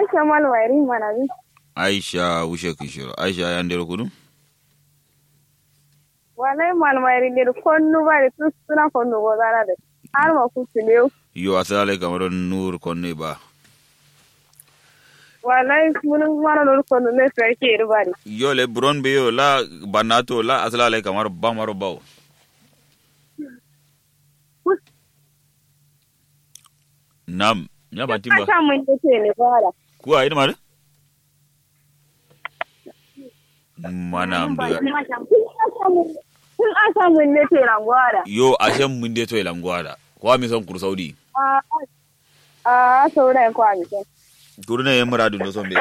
Aisha malwairi mana bi. aisha wushe kishiro aisha ya ndero kudu Wallahi malwairi ne konnu ba da su suna konnu go zara da. Har ma ku tiliyo. yo asale kamar nur konne ba Wallahi mun mana nur konnu ne sai ke rubari. yo le buron be yo la banato la asale kamar bamaro bawo nam ya batimba Aka mun yace ne bara. kuwa ina mare mana amdu Kun aka mun ne te rangwara. yo ashen mun de to ilangwada kwa mi son kur saudi A a saurayin kwa mi sai. kuruna ye muradu no son be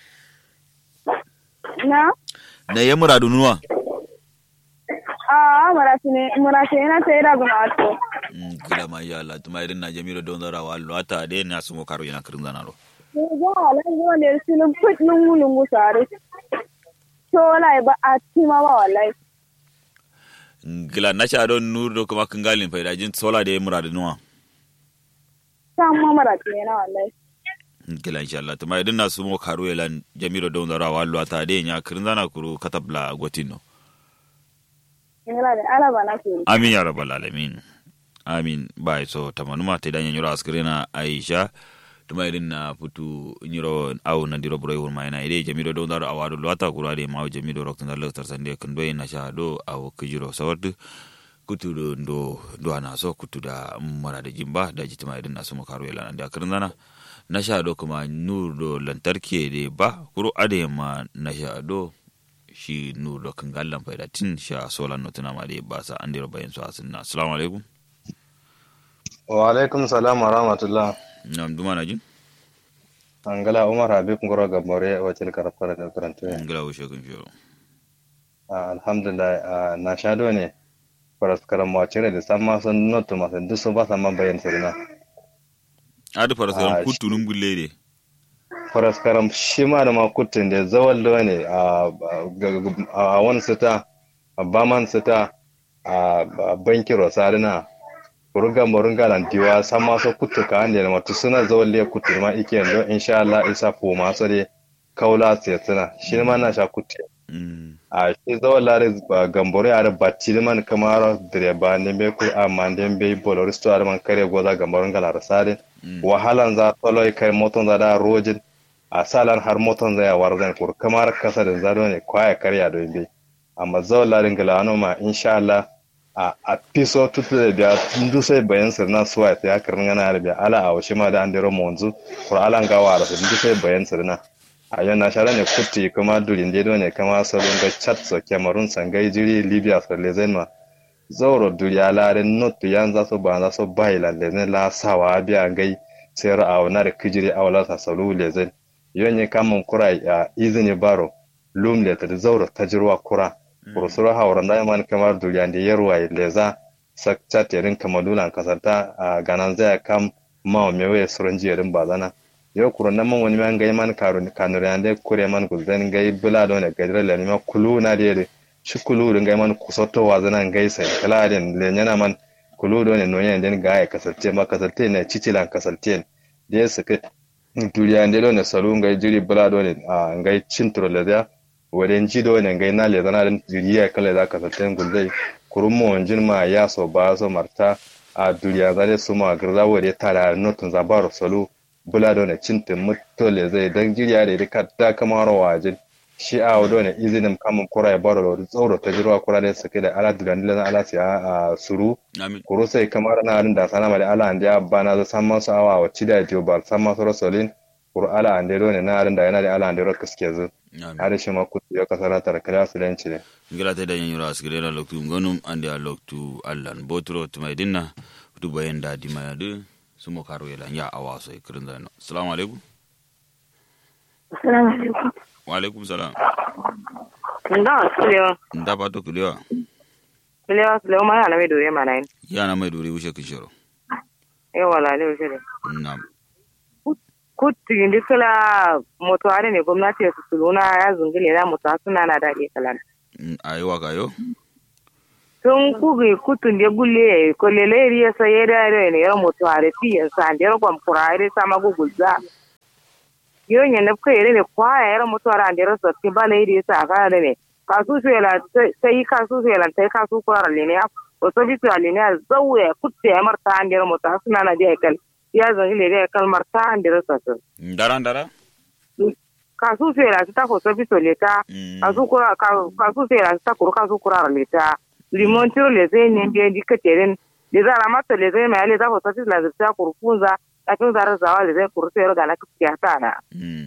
Na? na ye muradu nuwa A marasi ne marasi na sai da guna to. Mm, kila ma ya Allah tuma irin na jamiro don zara wallo ata de na sumo karo yana kirin zanaro Ne ga wallahi wanda sun put lungu lungu sare. To wallahi ba a tima ba wallahi. gila na sha don nur do kuma kangalin faida jin sola da ye muradu nuwa San ma marasi ne na wallahi. gila insha Allah tuma irin na sumo karo yana jamiro don zara wallo ata de nya kirin zana kuru katabla gotino Ina da alaba na ke. amin ya rabbal alamin amin bai so tamanuma te danya nyura askrena aisha tuma irin na putu nyuro au na diro bro won mai na ide jamiro do dar awadu lwata kurade ma jamiro rok tan lar sande kando na sha do aw kujiro sawadu kutu do ndo do ana so kutu da mara da jimba da jitima irin na sumo karo yala da kirin zana na sha do kuma nur do lantarki de ba kuro ade ma na sha do shi nur do kan gallan faida tin sha solan no tuna ma de ba sa an diro bayan su asinna assalamu alaikum wa alaikum salam wa rahmatullah nam duma na jin angala umar habib ngoro gambore wacce karafara da karanta ngala wo shekun shiro alhamdulillah ah, na shado ne faras karam wacce da samma sun notu masu duk sun ba sa man bayan sirina adu fara Ah, saran shi- kutu nun gulle de faras karam shi ma da makutun da zawal da ne a a wani sita a baman sita a banki rosarina kuruga morunga nan diwa samma so kutu ka ande na matu suna zawal le kutu ma ike ndo insha Allah isa fo ma so de kaula sai suna shi ma na sha kutu Mm. a shi zawon lare ba gamboro ya da batti man kamar direba ne be ku amma den be bolor sto ar man kare goza gamboron gala rasare Mm. wahalan za toloi kai moton za da rojin a salan har moton za ya warzan kur kamar kasa da zado ne kwaya karya do be amma zawon lare gala ano ma insha Allah a a piso tutu da biya ndu sai bayan sirna suwa ta ya karnin gana da biya ala a washi ma da an dero monzu kur alan gawa da su ndu sai bayan sirna a yau na shara ne kutti kuma durin dedo ne kama salon ga chat so cameroon sangai jiri libya so lezen ma zauro duri alare notu yan za su ba za su bai la lezen la sawa biya gai sai ra'awa na da kijiri awala sa salu lezen yau ne kamun kura ya izini baro lum le ta zauro ta jirwa kura kurusuru hawra na man kamar duriyan da yarwa leza sak chat yarin kamadulan kasarta a ganan zai kam ma mewe suran jiyarin bazana yo kuro na man wani man gai man karu kanur yande kure man gulden gai bula do ne gadre le ma kulu na de shi kulu do gai man kusoto wa zana gai sai kala den le nyana man kulu do ne no yen den gai kasalte ma kasalte ne cicilan kasalte de su ke duriya de do ne salu gai jiri bula do ne a gai cintro le da waden ji do ne gai na le zana den jiriya kala da kasalte guldai kurun mo jin ma ya so ba so marta a duriya zare su ma garza wade tara notun zabaro salu bula da wani cintin mutole zai dan jirya da rika da kamar wajen shi a wado ne izinin kamun kura ya baro da tsoro ta jirwa kura da suke da ala duran dilan ala si a suru amin kuro sai kamar na harin da sana ma da ala ande bana za san masu awa wa cida jiyo ba san masu rasolin kuro ala ande do ne na harin da yana da ala ande ro kaske zu amin har shi ma kutu ya kasara tar kala su lenci ne ngala te danya nyura askrena loktu ngonum ande a loktu allan botro tuma dinna tu bayan da di maya de sumo karo yala ya awaso e kirin zano assalamu alaikum Assalamu alaikum. wa alaikum salam Nda sulewa. nda pato kulewa Sulewa sulewa ma yana mai dore mana yin. yana mai dore wushe kishiro Yawa lalai shi ne. nam Kutu indi kala moto are ne gwamnati ya suluna ya zungile na moto suna na daɗe kalan. Mm, ayi waka yo Tun kugi kutun de gulle ko lele riya sa yeda ne yar moto are ti ya sa de ro kwam kura are sama gugulza. yon ya nafka yare ne kwaya yara mutuwar an dira sotti ba na yi sa ka da ne kasu su yala sai kasu su yala sai kasu kurar lene o so bitu alene a zawya kutte ya marta an dira mutu suna na dia kal ya zangi le dia kal marta an dira sotti ndara ndara kasu su yala ta ko so bitu le ta kasu kura kasu su yala ta kuru kasu kurar le ta limon tiro le zai ne biyan dikateren le zara mata le zai mai le za ko so bitu la zai kurfunza lakin zara zawa le zai kuru sai ga na kuskiya ta na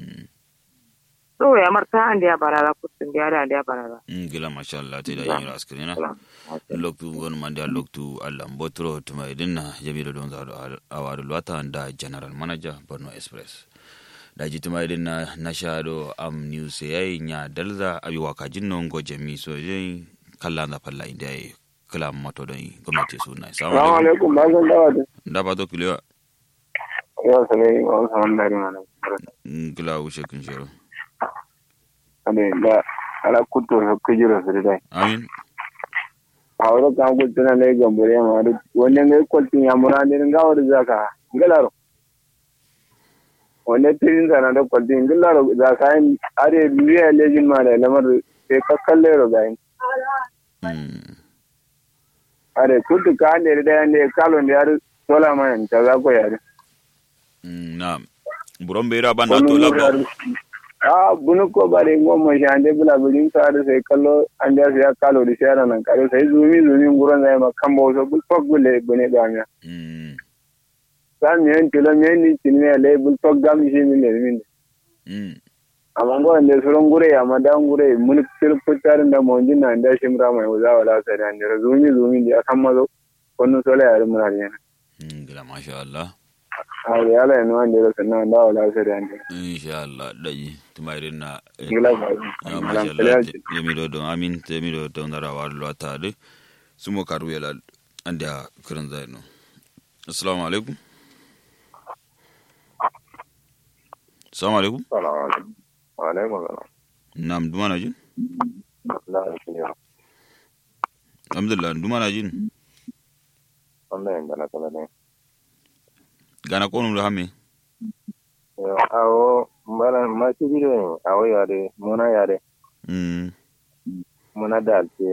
so ya marta an dia barara kusin dia da dia barara gila masha Allah te da yin raskrina loktu gon mandi loktu Allah botro tuma idinna jamilu don zaro awadu lwata da general manager Borno Express da ji tuma idinna na shado am news yayi nya dalza abi waka jinno ngo jami so je kala na falla inda yi kala mato don gwamnati suna salamu alaikum ba zan dawa da da ba to kiliwa ya sane ba wasu wani dari mana kila wuce kun shiro ade da ala kuto so kujiro su dai amin a wuri kan kuto na lai gambore ma da wannan ga kwaltin ya mura ne ga wuri zaka galaro wannan tirin zana da kwaltin galaro zaka yin are biya lejin ma da lamar sai ka kalle ro ga yin are kuto ka ne da ne kalon da yar sola ma ta za ko yare na buron bera banda to labdo a bunu ko bare ngomma shande bula bilin sare sai kallo an da sai kalo di shara nan kalo sai zumi zumi nguron zai ma kambo so bul fok bule bune gamya mm san men tilo men ni tinne le bul fok gam shi min ne min mm amma ngo ande suron gure amma da ngure mun tir putar da mo jinna da shimra mai uza wala sai da ne zumi zumi di akan mazo konno sole ya mun har yana gila masha Allah a yala ne wanda da sannan da wala sai da ne insha Allah daji tumairin na gila ba ya masha Allah ya mi do amin te mi do don dara war lo ta de sumo karu yala anda kiran zai no assalamu alaikum assalamu alaikum salamu alaikum wa alaikum salam nam dumana jin na shi alhamdulillah dumana jin wannan yanda na kala ne gana konum da hame awo mbala masu bidiyo awo yare muna yare mm muna da alce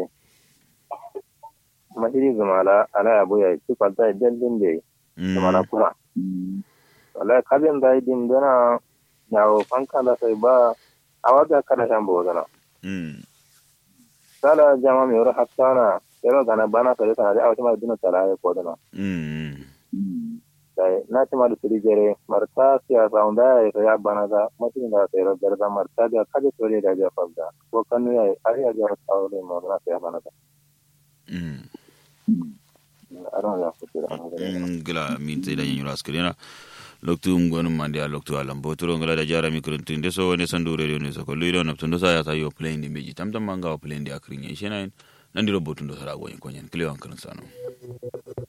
mahiri zumala ala abu ya ci kwalta dallin da yi zumala mm kuma wala kabin da din dana yawo fanka da sai ba a waga kada shan bo dana mm sala jama mi wara hattana yaro gana bana kare kana da awata ma duna tala ya ko dana mm dai na ci ma da siri jere marta siya saunda ya ya bana da mutum da sai rabar da marta da kaje tore da ja fabda ko kanu ya ai ya ja saure mo na sai bana da mm aron ya fitira ngila min te da nyura askrina loktu ngon mande a loktu alam botoro ngala da jara mi kurun tinde so woni sandu radio ne so ko luido na tundo sa ya ta yo plane di meji tam tam manga o plane di akrinya shena nandiro botundo sara go ko nyen kliwan kan sano